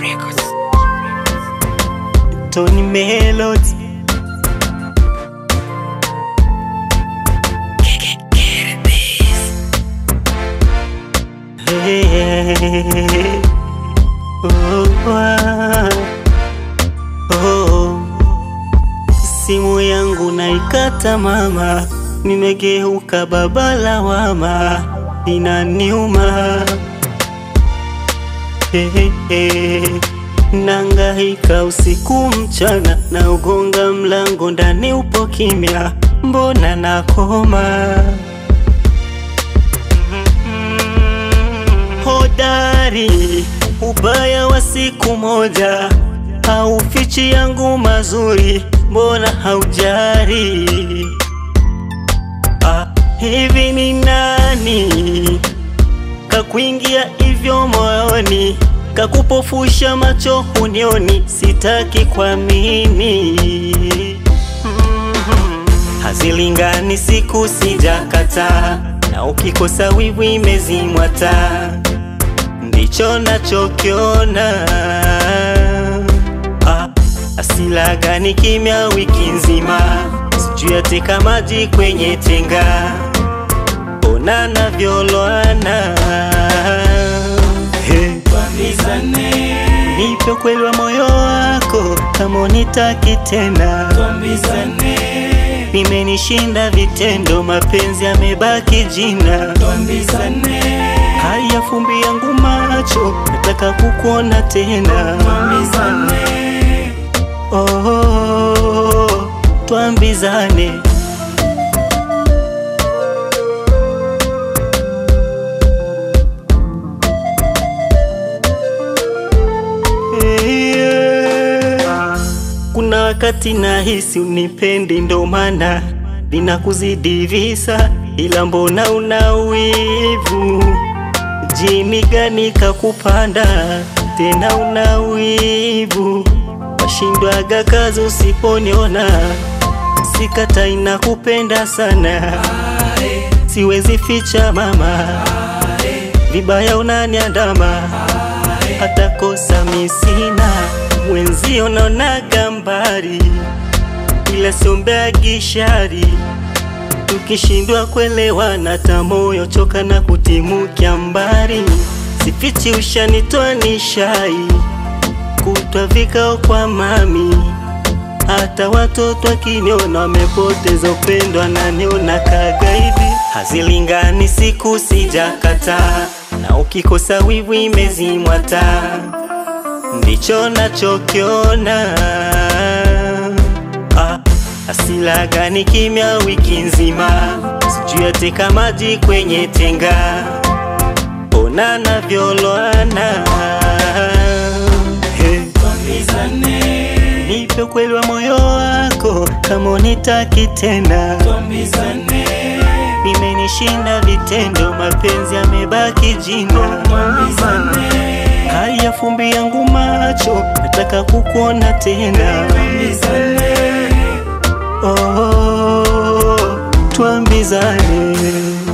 Tony Melody Hey, oh, ah, oh. Simu yangu naikata mama, nimegeuka baba lawama, inaniuma hey, hey, hey. Nangaika usiku mchana, na ugonga mlango ndani upo kimya, mbona nakoma? Hodari, ubaya wa siku moja haufichi yangu mazuri, mbona haujari? Ah, hivi ni nani kakuingia hivyo moyoni, kakupofusha macho hunioni, sitaki kuamini. Mhm. Hazilingani siku sijakata, na ukikosa wivu imezimwa taa, ndicho nachokiona. Ah, asila gani kimya wiki nzima, sijui ateka maji kwenye tenga ona navyoloana hey. Tuambizane, Nipe ukweli wa moyo wako kama unitaki tena, tuambizane, nimenishinda vitendo, mapenzi yamebaki jina. tuambizane, Haya fumbi yangu macho, nataka kukuona tena. tuambizane, Oh, twambizane. Yeah. Kuna wakati nahisi unipendi, ndo maana ninakuzidi visa, ila mbona una wivu? Jini gani kakupanda tena una wivu? Washindwaga kazi usiponiona, sikata inakupenda sana, siwezi ficha mama, vibaya unaniandama hata kosa misina mwenzio naonaga mbari, ila siombeagi shari. Tukishindwa kuelewana, hata moyo choka na kutimukia mbari. Sifichi ushanitoa nishai kutwa vikao kwa mami, hata watoto wakiniona wamepoteza upendo, ananiona kagaidi. Hazilingani siku sijakataa, na ukikosa wivu imezimwa taa, ndicho nachokiona. Ah, asila gani kimya wiki nzima, sijui ateka maji kwenye tenga, ona navyoloana hey. tuambizane, Nipe ukweli wa moyo wako kama unitaki tena, tuambizane, nimenishinda vitendo, mapenzi yamebaki jina. tuambizane, Haya fumbi yangu macho, nataka kukuona tena. tuambizane. Oh, tuambizane.